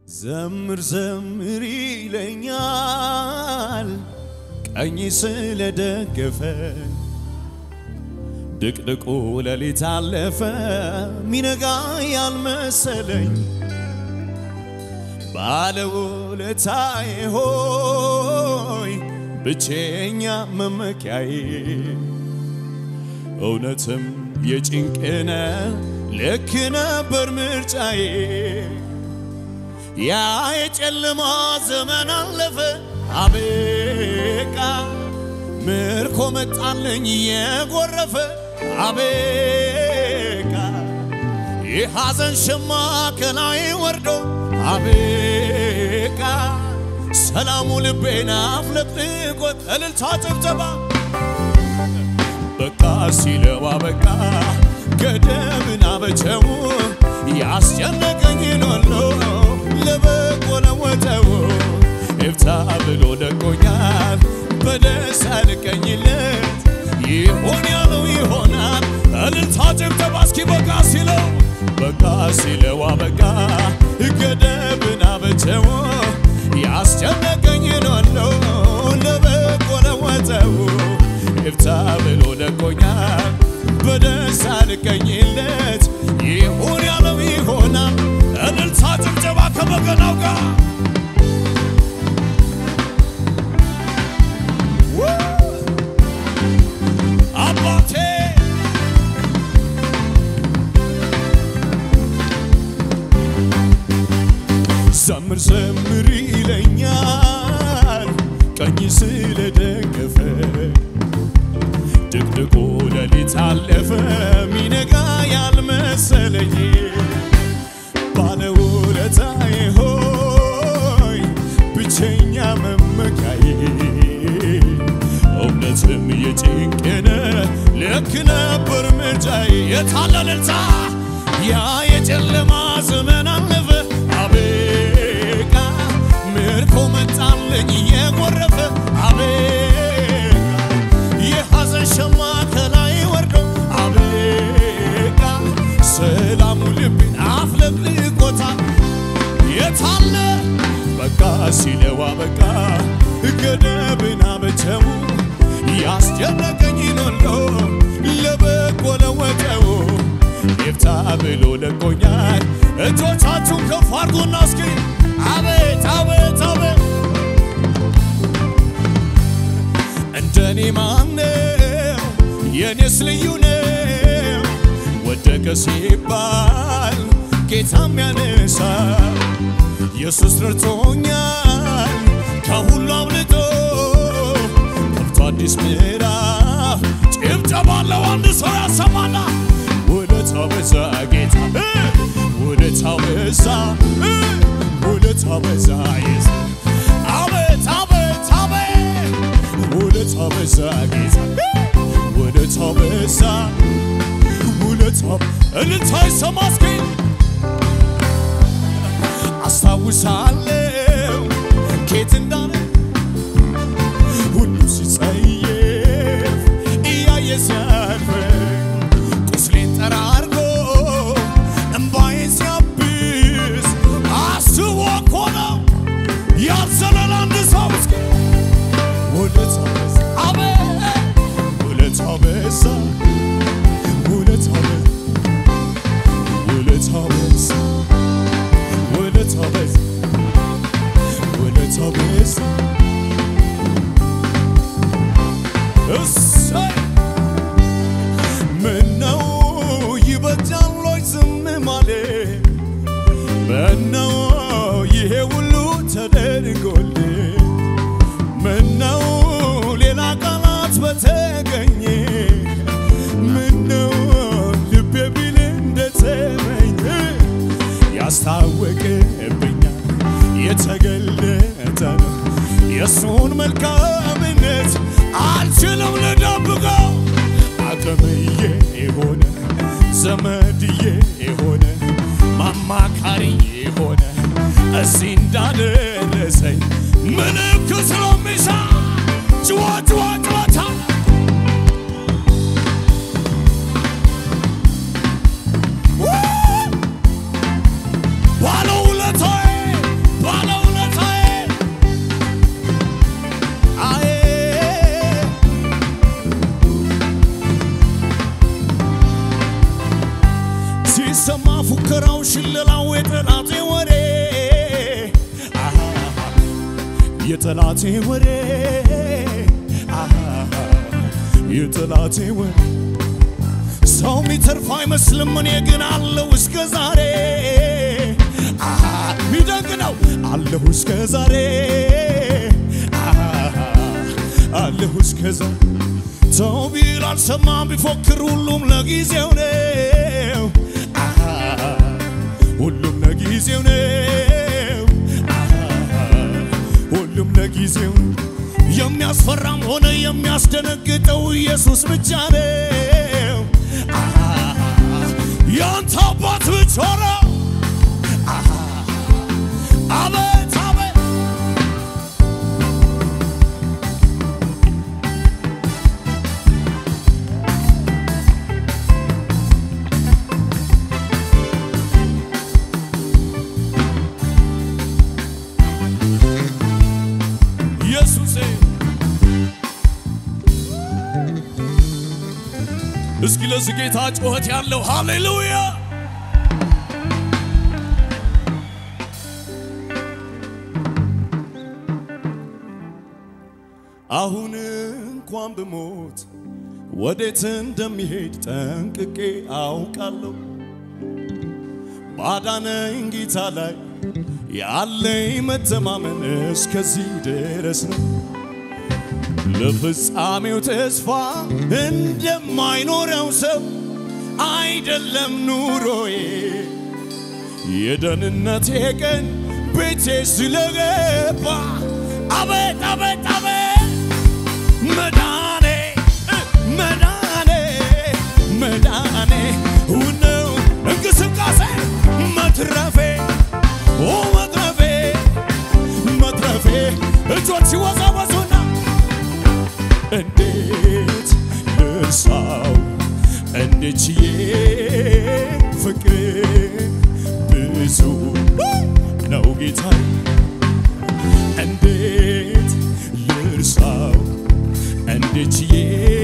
ዘምር ዘምር ይለኛል ቀኝ ስለደገፈ ድቅድቁ ሌሊት አለፈ ሚነጋ ያልመሰለኝ ባለውለታዬ ሆይ ብቸኛ መመኪያዬ እውነትም የጭንቅነ ልክ ነበር ምርጫዬ ያ የጨለማ ዘመን አለፈ አበቃ ምርኮ መጣለኝ የጎረፈ አበቃ የሐዘን ሸማ ከላይ ወርዶ አበቃ ሰላሙ ልቤን አፍለቅልቆት እልልታ ጭብጨባ በቃ ሲለው አበቃ ገደብን አበጀው ያስጨነቀኝን ሁሉ ለበጎ ለወጠው ይፍታ ብሎ ደቆኛል በደስታ ልቀኝለት ይሆን ያለው ይሆናል እልልታ ጭብጨባ እስኪ በቃ ሲለው በቃ ሲለው አበቃ ገደብን አበጀው ያስጨነቀኝን ሁሉ ለበጎ ለወጠው ይፍታ ብሎ ለቆኛል በደስታ ልቀኝለት ይሁን ያለው ይሆናል እልልታ ጭብጨባ ከበገናው ጋር አባቴ ዘምር ዘምር ይለኛል ቀኝ ስለደገፈ ድቅድቁ ሌሊት አለፈ ሚነጋ ያልመሰለኝ ባለውለታዬ ሆይ ብቸኛ መመካዬ እውነትም የጭንቅነ ልክ ነበር ምርጫዬ የታለ እልልታ ያ የጨለማ ዘመን አለፈ አበቃ ምርኮ መጣለኝ የጎረፈ አበቃ የሐዘን ሸማ ከላይ ወርዶ አበቃ ሰላሙ ልቤን አፍለቅልቆታል የታለ በቃ ሲለው አበቃ ገደብን አበጀው ያስጨነቀኝን ሁሉ ለበጎ ለወጠው ይፍታ ብሎ ለቆኛል እጆቻችሁን ከፍ አድርጉና እስኪ አቤት አቤት አቤት እንደኔ ማነው የኔስ ልዩ ነው ወደቀ ሲባል ጌታም ያነሳ ኢየሱስ ረድቶኛል ከሁሉ አብልጦ ከብቶ አዲስ ምዕራፍ ጭብጨባ አለው አንድ ሰው ያሰማና ውለታው በዛ ጌታ ውለታው በዛ ውለታው በዛ ኢየሱስ አቤት አቤት አቤት ውለታው በዛ ጌታ ውለታው በዛ ውለታው እልልታ ይሰማ እስኪ አስታውሳለሁ ኬት እንዳለ ሁሉ ሲጸየፍ እያየ ሲያልፍ ቁስሌን ጠራርጎ እምባዬን ሲያብስ አስቦ እኮ ነው ያዘለለ አንድ ሰው እስኪ ውለታው በዛ አቤት ውለታው በዛ ውለታው በዛ ውለታው በዛ ውለታው በዛ ውለታው በዛ እሰይ ምነው ይበጃል ወይ ዝም ማለት ምነው ይሄ ሁሉ ተደርጎልህ ምነው ሌላ ቃላት በተገኘ ምነው ልቤ ቢል እንደተመኘ ያስታወቅብኛል የተገለጠ ነው የእሱን መልካምነት አልችልም ልደብቀው አቅምዬ የሆነ ዘመድዬ የሆነ ማማካሪ የሆነ እዚህ እንዳደረሰኝ ምልክት ነው ሚሳ ጭዋ ጭዋ ጭዋታ ባለውለታዬ የጠላቴ ወሬ አሃ፣ የጠላቴ ወሬ ሰው ሚተርፍ አይመስልም፣ እኔ ግን አለሁ እስከ ዛሬ አሃ፣ ሚደንቅ ነው አለሁ እስከ ዛሬ አሃ፣ አለሁ እስከ ዛሬ ሰው ቢል አልሰማም ቢፎክር ሁሉም ለጊዜው ነው አሃ፣ ሁሉም ለጊዜው ነው አሃ፣ ሁሉም ለጊዜው ነው። የሚያስፈራም ሆነ የሚያስደነግጠው ኢየሱስ ብቻ ነው። አሃ፣ ያንተ አባት ብቻ ነው። አሃ፣ አቤት አቤት ኢየሱሴ እስኪ ለዚህ ጌታ ጩኸት ያለው ሃሌሉያ አሁን እንኳን ብሞት ወዴት እንደሚሄድ ጠንቅቄ አውቃለሁ። ባዳነኝ ጌታ ላይ ያለኝ መተማመን እስከዚህ ድረስ ነው። ለፍጻሜው ተስፋ እንደማይኖረው ሰው አይደለም ኑሮዬ። የደህንነቴ ቀን ቤቴ ስለገባ አቤት አቤት አቤት መዳኔ መዳኔ መዳኔ ነው እንቅስቃሴ መትረፌ ኦ መትረፌ መትረፌ እጆች ሲወዛወዙና እንዴት ልርሳው እንዴት ችዬ ፍቅር ብዙ ነው ጌታዬ እንዴት ልርሳው እንዴት ችዬ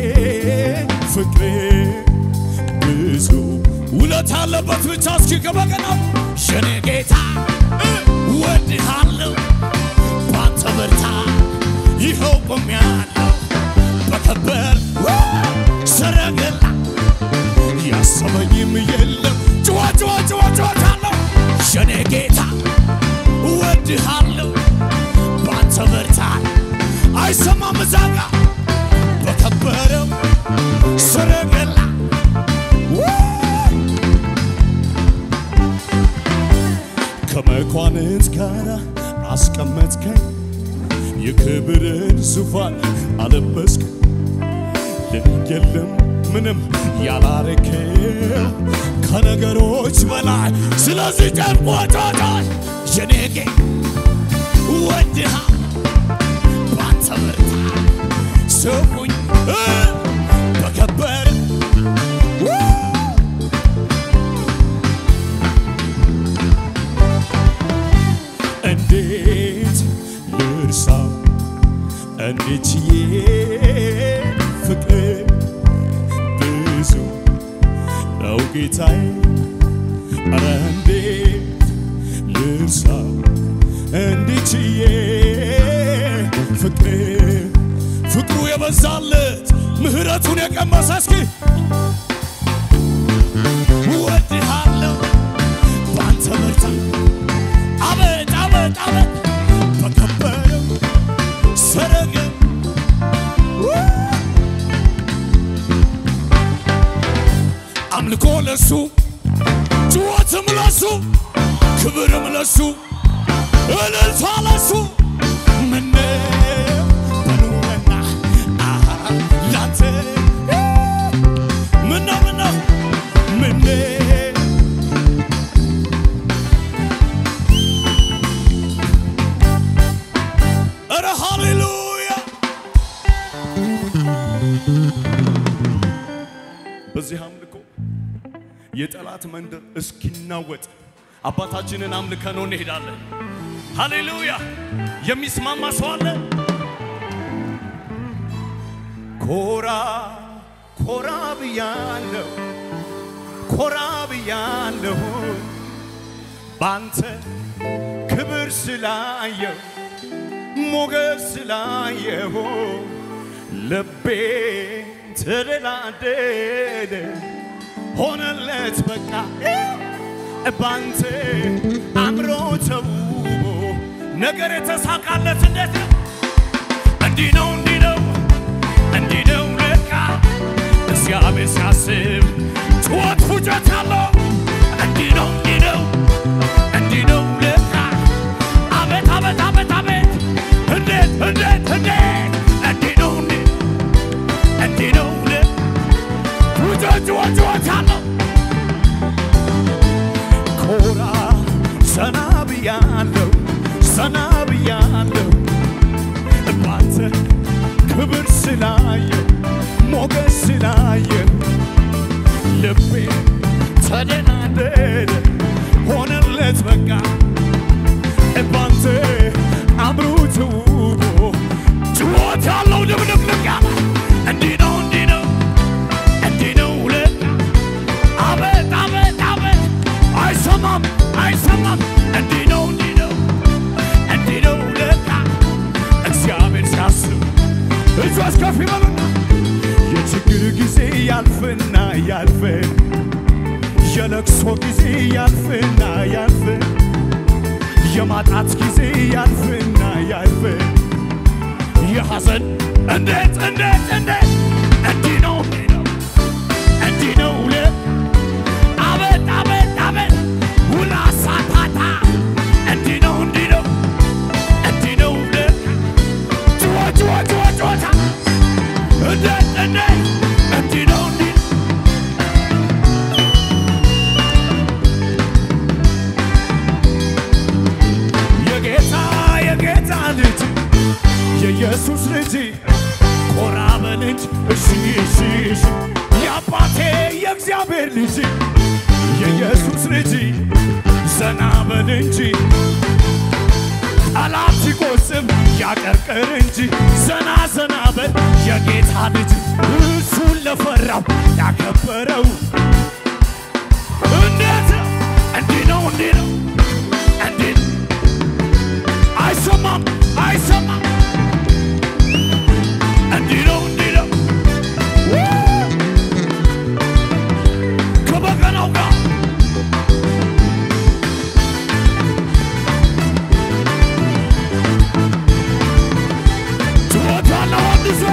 ፍቅር ብዙ ውለት አለበት ብቻ እስኪ ከበቀናው የኔ ጌታ ወድሃለሁ ባንተ ብርታት ይኸው ቆሜያለሁ በከበር ሰረገላ ያሰበኝም የለም ጭዋ ጭዋ ጭዋ ጭዋታለሁ የኔ ጌታ ወድሃለሁ ባንተ ብርታት አይሰማም እዛጋ በከበረው ሰረገላ ከመኳንንት ጋር አስቀመጥከኝ የክብርን ዙፋን አለበስክ የለም ምንም ያላረከው ከነገሮች በላይ ስለዚህ ጨርቆቶቶች የኔ ጌ ወድሃ ባንተ ብርታት ስሙኝ እ በከበረ ው እንዴት ልርሳው እንዴት ችዬ ፍቅር ብዙ ነው ጌታዬ ኧረ እንዴት ልርሳው እንዴት ችዬ ፍቅር ፍቅሩ የበዛለት ምሕረቱን የቀመሰ እስኪ እወድሃለሁ ባንተ ብርታት አቤት አቤት አቤት በከበረው ሰረገል አምልኮ ለሱ ጭወትም ለሱ ክብርም ለሱ እልልታ ለሱ ምነው በኑረና አሃ ላንተ ምነው ምነው ምነው ኧረ ሃሌሉያ! በዚህ አምልኮ የጠላት መንደር እስኪናወጥ አባታችንን አምልከነው እንሄዳለን። ሃሌሉያ! የሚስማማ ሰው አለ? ኮራ ኮራ ብያለሁ፣ ኮራ ብያለሁ ባንተ ክብር ስላየው ሞገስ ስላየሁ ልቤ ተደላደለ ሆነለት በቃ ባንተ አምሮ ተውቦ ነገር የተሳካለት እንዴት ነው? እንዲህ ነው እንዲህ ነው እንዲህ ነው ለካ እግዚአብሔር ሲያስብ ጩኸት ፉጨት አለው። እንዲህ ነው እንዲህ ነው እንዲህ ነው ለካ አቤት አቤት አቤት አቤት እንዴት እንዴት እንዴት እንዲህ ነው እንዲህ እንዲህ ነው ለካ ፉጨት ጩኸት ጩኸት አለው። ኮራ ዘና ብያለሁ ዘና ብያለሁ ባንተ ክብር ስላየው ሞገስ ስላየው ልቤ ተደናደደ ሆነለት በቃ ባንተ አምሮ ተውቦ ጭዎት ያለው ድብልቅልቅ ያለ እንዲህ ነው እንዲህ ነው እንዲህ ነው ለካ አቤት አቤት አቤት አይሰማም አይሰማም እንዲህ ነው እንዲህ ነው እንዲህ ነው ለካ እግዚአብሔር ሲያስብ እጆች ከፍ ይበሉና የችግር ጊዜ ያልፍና ያልፍ የለቅሶ ጊዜ ያልፍና ያልፍ የማጣት ጊዜ ያልፍና ያልፍ የሐዘን እንዴት እንዴት እንዴት እንዲህ ነው እንዲህ ነው እንዲህ ነው ለ አቤት አቤት አቤት ውላ ሳታታ እንዲህ ነው እንዲህ ነው እንዲህ ነው ለ ጩኸ ጩኸ ጩኸ ጩኸታ እንዴት እንዴት እንዲህ ነው እንዲህ የጌታ የጌታ ልጅ የኢየሱስ ልጅ ኮራ በል እንጂ እሺ እሺ እሺ የአባቴ የእግዚአብሔር ልጅ የኢየሱስ ልጅ ዘና በል እንጂ ጠላት ሲቆስም ያቀርቅር እንጂ ዘና ዘና በል የጌታ ልጅ እሱን ለፈራው ያከበረው እንዴት ነው? እንዲህ ነው እንዲህ ነው እንዲህ ነው። አይሰማም አይሰማም እንዲህ ነው እንዲህ ነው ከበገናው ጋር ጩኸት ያለው አንድ ሰው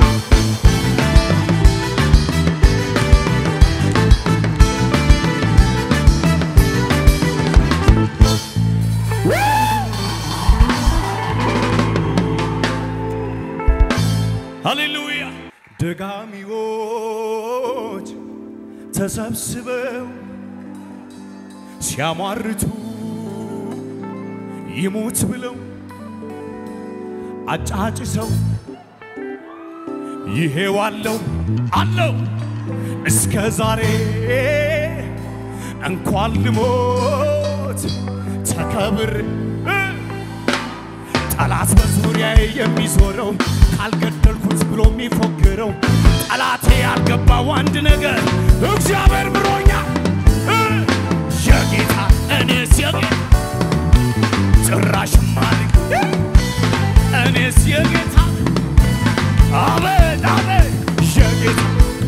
ሃሌሉያ ደጋሚዎች ተሰብስበው ሲያሟርቱ ይሙት ብለው አጫጭሰው ይሄው አለው አለው እስከ ዛሬ እንኳን ልሞት ተከብር ጠላት በዙሪያዬ የሚዞረው ካልገደልኩት ብሎ የሚፎክረው ጠላቴ ያልገባው አንድ ነገር እግዚአብሔር ብሎኛ የጌታ እኔስ የጌታ ጭራሽ ማልክ እኔስ የጌታ አቤት አቤት የጌታ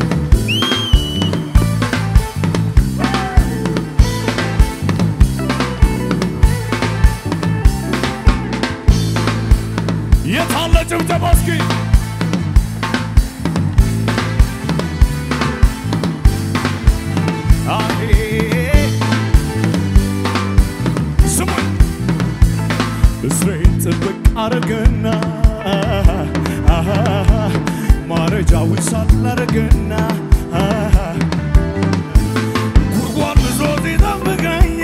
የታለ ጭብጨባ እስኪ አሄ ስሙኝ እስሬን ጥብቅ አረገና አሃ ማረጃውን ሳላረገና አሃ ጉድጓድ ብዙ ሲጠብቀኝ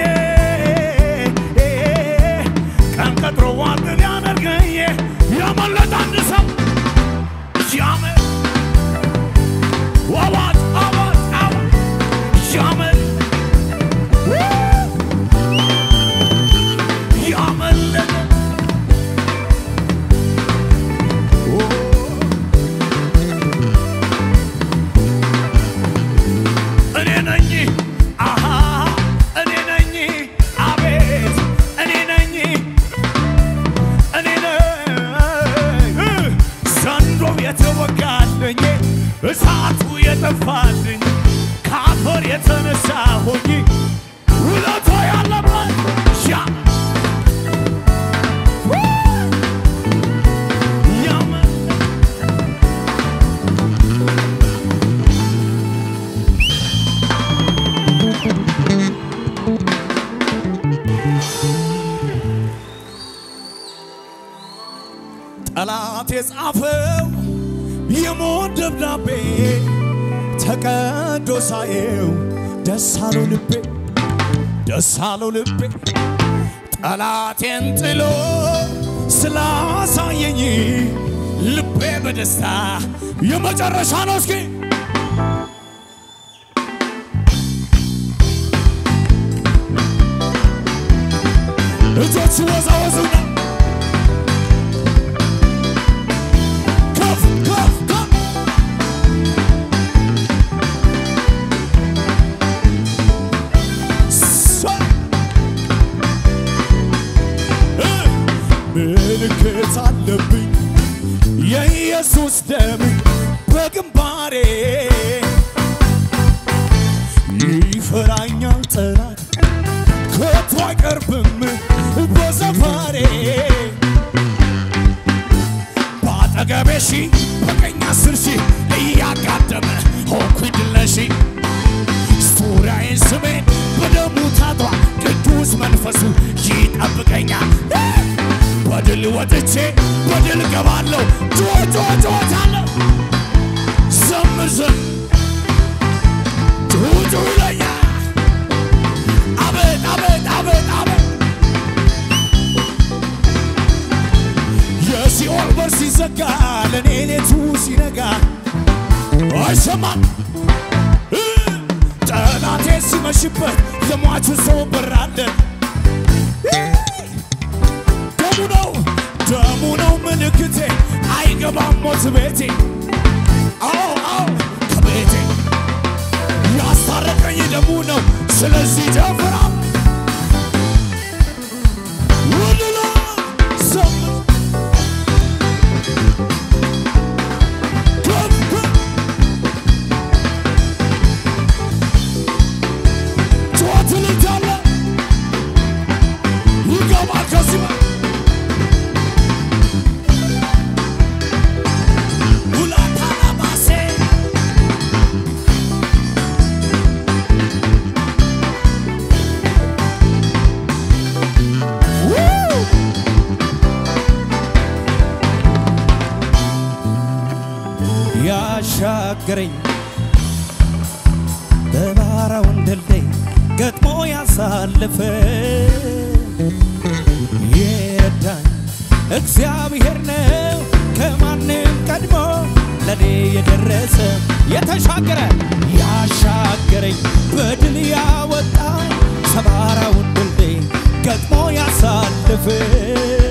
ቀን ቀጥሮ ዋጥን ያደርገኝ ያመለጠ አንድ ሰው ያመ- አዋጅ አዋጅ አዋጅ ያመ- ያመለጠ ኦ እኔ ነኝ አሃ እኔ ነኝ አቤት እኔ ነኝ እኔ ነኝ ጠላት የጻፈው የሞት ደብዳቤ ተቀዶ ሳየው ደስ አለው ልቤ ደስ አለው ልቤ ጠላቴን ጥሎ ስላሳየኝ ልቤ በደስታ የመጨረሻ ነው። እስኪ እጆች ወዛወዙና ከፍ ከፍ ከፍ ሰ- እ ምልክት አለብኝ የኢየሱስ ደም በግንባሬ ይፈራኛል ጠላት ከቶ አይቀርብም በሰፈሬ በአጠገቤ ሺ በቀኝ አስር ሺህ እያጋደመ ሆንኩኝ ድል ነሺ ዙሪያዬን ስሜን በደሙ ታጥሯል ቅዱስ መንፈሱ ይጠብቀኛል በድል ወጥቼ በድል ገባለሁ ጩኸ ጩኸ ጩኸታለሁ ዘምር ዘም ጩኸ ጩኸ ይለኛል አቤት አቤት አቤት አቤት የሲኦል በር ሲዘጋ ለእኔ ሌቱ ሲነጋ አይሰማም እ ጠላቴ ሲመሽበት የሟቹ ሰው በራለ ደሙ ነው ደሙ ነው ምልክቴ አይገባም ሞት ቤቴ አዎ አዎ ከቤቴ ያስታረቀኝ ደሙ ነው ስለዚህ ጨፍራ ውልላ ዘምር ከፍ ከፍ ጩኸት ልታለ ይገባል ከዚህ በ- ሁላታላባሴ ው! ያሻገረኝ በባራውን ድልድይ ገጥሞ ያሳልፈ የረዳኝ እግዚአብሔር ነው ከማንም ቀድሞ ለኔ የደረሰ የተሻገረ ያሻገረኝ በድል ያወጣ ሰባራውን ድልድይ ገጥሞ ያሳልፍ